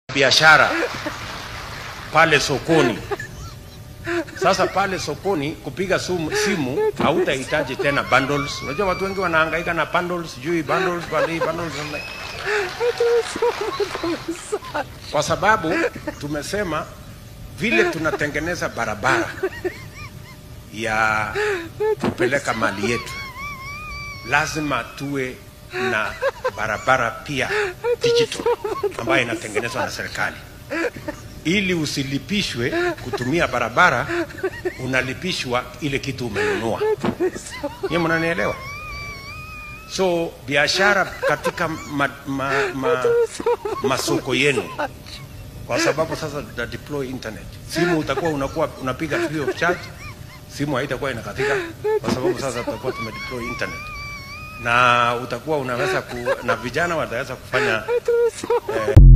biashara pale sokoni. Sasa pale sokoni kupiga sumu, simu hautahitaji tena bundles. Unajua watu wengi wanahangaika na bundles, sijui bundles, bali bundles. Kwa sababu tumesema vile tunatengeneza barabara ya kupeleka mali yetu, lazima tuwe na barabara pia digital ambayo inatengenezwa na serikali ili usilipishwe kutumia barabara, unalipishwa ile kitu umenunua. Nyie mnanielewa? So biashara katika ma, ma, ma, masoko yenu, kwa sababu sasa tuta deploy internet, simu utakuwa unakuwa unapiga free of charge, simu haitakuwa inakatika kwa sababu sasa tutakuwa tumedeploy internet na utakuwa unaweza ku, na vijana wataweza kufanya eh,